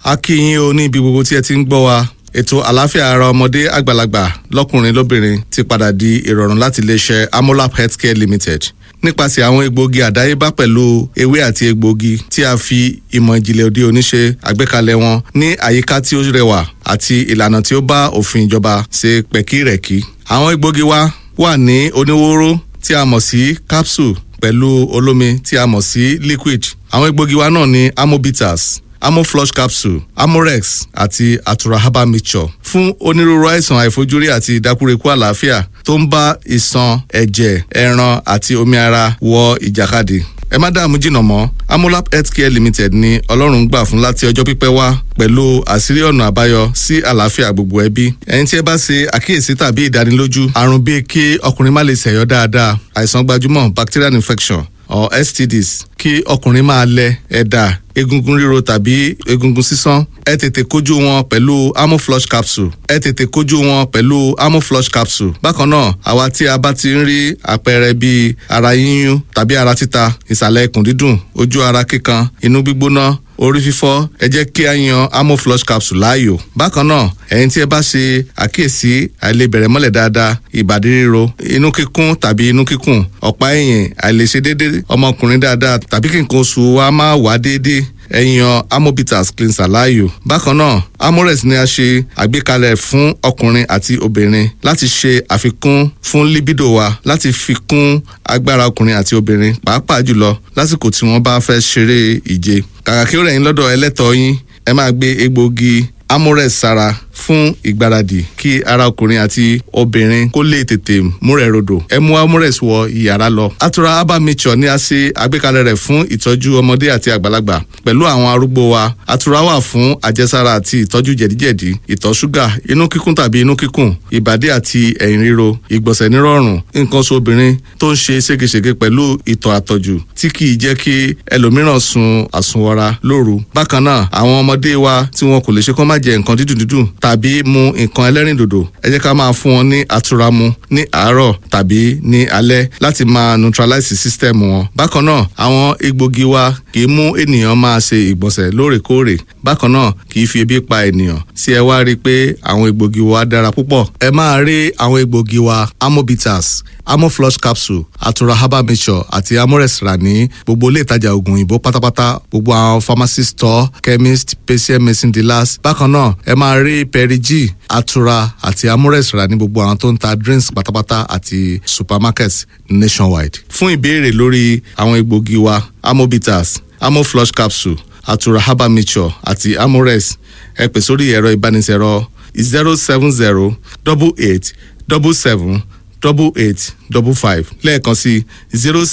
a kí yín o ní ibi gbogbo tí ẹ ti ń gbọ́ wa ètò àlàáfíà ara ọmọdé àgbàlagbà lọ́kùnrin lóbìnrin ti padà di ìrọ̀rùn láti iléeṣẹ́ amolap healthcare limited nípasẹ̀ àwọn egbòogi àdáyébá pẹ̀lú ewé àti egbòogi tí a fi ìmọ̀ ìjìnlẹ̀ òde òní ṣe àgbékalẹ̀ wọn ní àyíká tí ó rẹwà àti ìlànà tí ó bá òfin ìjọba ṣe pẹ̀kírẹ̀kí. àwọn egbòogi wa wà ní oníwóró tí a mọ̀ sí capsule pẹ̀lú olómi tí a mọ̀ sí liquid. àwọn egbòogi wa náà ní amobitas amoflush capsule amorex àti atura herbal mixture fún onírúurú àìsàn àìfojúrí àti ìdákúrekú àlàáfíà tó ń bá ìṣàn ẹ̀jẹ̀ ẹran àti omi ara wọ ìjàkadì ẹ má dààmú jìnnà mọ́ amolap healthcare limited ni ọlọ́run gbà fún láti ọjọ́ pípẹ́ wá pẹ̀lú àṣírí ọ̀nà àbáyọ sí àlàáfíà gbogbo ẹbí ẹni tí ẹ bá ṣe àkíyèsí tàbí ìdánilójú àrùn bíi kí ọkùnrin má lè ṣẹ̀yọ́ dáadáa àìsàn gbajúmọ̀ bacterial infection or stds kí ọkùnrin máa lẹ ẹ̀dà egungun ríro tàbí egungun sísán ẹ tètè kojú wọn pẹ̀lú amoflush capsule ẹ tètè kojú wọn pẹ̀lú amoflush capsule bákan náà àwa tí a bá ti ń rí àpẹẹrẹ bíi ara yíyún tàbí ara títa ìsàlẹ̀ ikùn dídùn ojú ara kíkan inú gbígbóná orí fífọ́ ẹ jẹ́ kí a yan amoflush capsule láàyò bákan náà ẹ̀yin tí ẹ bá ṣe àkíyèsí àìlebẹ̀rẹ̀ mọ́lẹ̀ dáadáa ìbàdí ríro inú kíkún tàbí inú kíkùn ọ̀pá ẹ̀yìn àìlèṣe déédéé ọmọkùnrin dáadáa tàbí kí nǹkan oṣù wa máa wá déédéé ẹ̀yàn amobitas cleanser láàyò. bákan náà amorex ni a ṣe àgbékalẹ̀ fún ọkùnrin àti obìnrin láti ṣe àfikún fún libido wa láti fi kún agbára ọkùnrin àti obìnrin pàápàá jùlọ lásìkò tí wọ́n bá fẹ́ ṣeré ìje. kàkà kí ó rẹ̀ yín lọ́dọ̀ ẹlẹ́tọ̀ọ́ yín ẹ máa gbé egbòogi amorex sára fún ìgbáradì kí ara ọkùnrin àti obìnrin kó lè tètè múrẹ̀ rodò ẹ mú amorex wọ ìyàrá lọ. atura herbal mixture ni a ṣe àgbékalẹ̀ rẹ̀ fún ìtọ́jú ọmọdé àti àgbàlagbà pẹ̀lú àwọn arúgbó wa atura wà fún àjẹsára àti ìtọ́jú jẹ̀díjẹ̀dí ìtọ̀ ṣúgà inú kíkún tàbí inú kíkùn ìbàdí àti ẹ̀yìn ríro ìgbọ̀nsẹ̀ nírọ̀rùn nǹkan oṣù obìnrin tó ń ṣe ségesège pẹ̀lú ìtọ̀ àtọ̀jù tí kì í jẹ́ kí ẹlòmíràn sun àsunwọra lóru bákan náà àwọn ọmọdé wa tí wọn kò lè ṣe kó má jẹ nǹkan dídùn dídùn tàbí mu nǹkan ẹlẹ́rìndòdò ẹ jẹ́ ká máa fún wọn ní àtura mu ní àárọ̀ tàbí ní alẹ́ láti máa neutralize system wọn. bákan náà àwọn egbògi wa kì í mú ènìyàn máa ṣe ìgbọ̀nsẹ̀ lóòrèkóòrè bákan náà kì í fi ebi pa ènìyàn sí ẹ wá rí i pé àwọn egbògi wa dára púpọ̀. ẹ máa rí àwọn egbògi wa amobitas amoflush capsule atura herbal mixture àti amorex rà ní gbogbo ilé ìtajà oògùn òyìnbó pátápátá gbogbo àwọn pharmacy store chemist patient medicine dealers bákan náà ẹ máa rí perigi atura àti amorex rà ní gbogbo àwọn tó ń ta drinks pátápátá àti supermarkets nationwide. fún ìbéèrè lórí àwọn egbògi wa amobitas amoflush capsule atura herbal mixture àti amorex ẹ pè sórí ẹ̀rọ ìbánisẹ̀rọ zero seven zero double eight double seven double eight double five lẹ́ẹ̀kan sí zero seven.